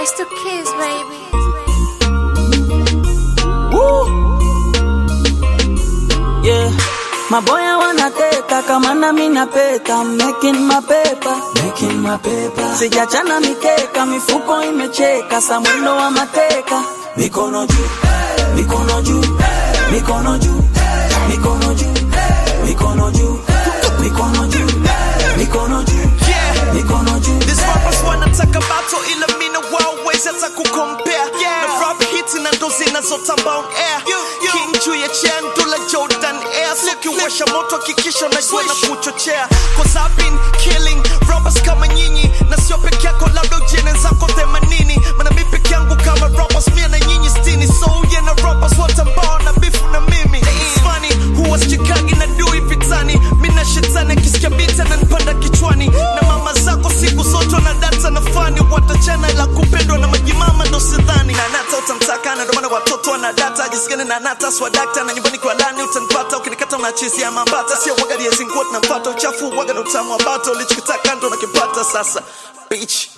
It's the kids, baby. Woo. Yeah. Maboya wanateta kama nami napeta making my paper. Making my paper. Sijachana mikeka mifuko imecheka samwendo wa mateka mikono juu mikono juu mikono juu mikono juu mikono juu mikono juu mikono juu Yeah. mikono juu These rappers wanataka battle ila mina wawezi hata kukompea na rap hits na ndo zinazotamba on air king juu ya chair ndula Jordan Air so kiwasha moto hakikisha unajua na kuchochea cause I've been killing rappers kama nyinyi na sio peke yako labda ujene zako themanini mana mi peke yangu kama rappers mia na nyinyi stini so yeah na rappers wote ambao na bifu na mimi It's funny huwa sichekagi na dui vitani mi na shetani akisikia bita na nipanda kichwani na mama zako siku zote na data na fani watachana ila kupendwa na majimama ndo sidhani na nata utamtaka na ndo maana watoto wana data jisikani na nata swadakta na nyumbani kwa lani utanipata ukinikata unachezea mambata sio waga liezinguo tunampata uchafu waga na utamu wa bata ulichokitaka ndo nakipata sasa bitch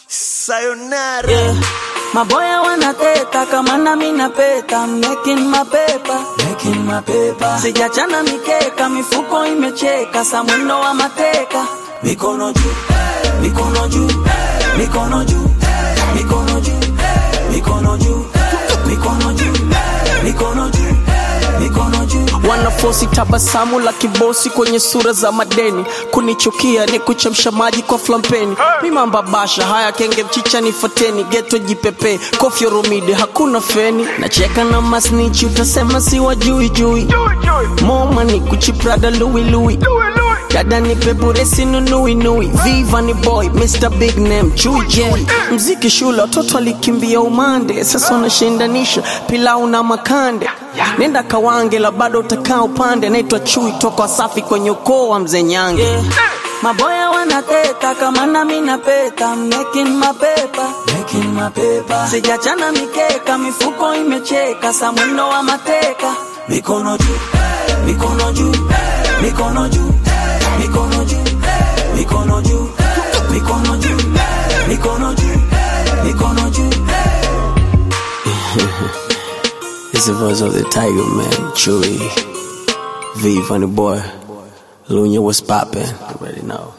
sayonara Yeah. Maboya wanateta kama nami napeta making my paper. Making my paper. Sijachana mikeka mifuko imecheka samwendo wa mateka mikono juu mikono juu mikono juu mikono juu mikono juu mikono juu mikono juu mikono juu wanafosi tabasamu la kibosi kwenye sura za madeni kunichukia ni kuchemsha maji kwa flampeni mimamba basha haya kenge mchicha nifateni geto jipepe kofyo romide hakuna feni nacheka na masnichi utasema si wajui jui moma ni kuchiprada lui lui dada ni peburesi nunui nui viva ni boy mr big name chui j mziki shule watoto alikimbia umande sasa unashindanisha pilau na makande nenda kawange la bado utakaa upande naitwa chui toka wasafi kwenye ukoo wa mzee nyange Yeah. Maboya wanateta kama nami napeta making my paper. Making my paper. Sijachana mikeka mifuko imecheka samwendo wa mateka mikono juu mikono juu mikono juu mikono juu mikono juu mikono juu mikono juu mikono juu It's the voice of the tiger man chui v funny boy lunya was poppin' already know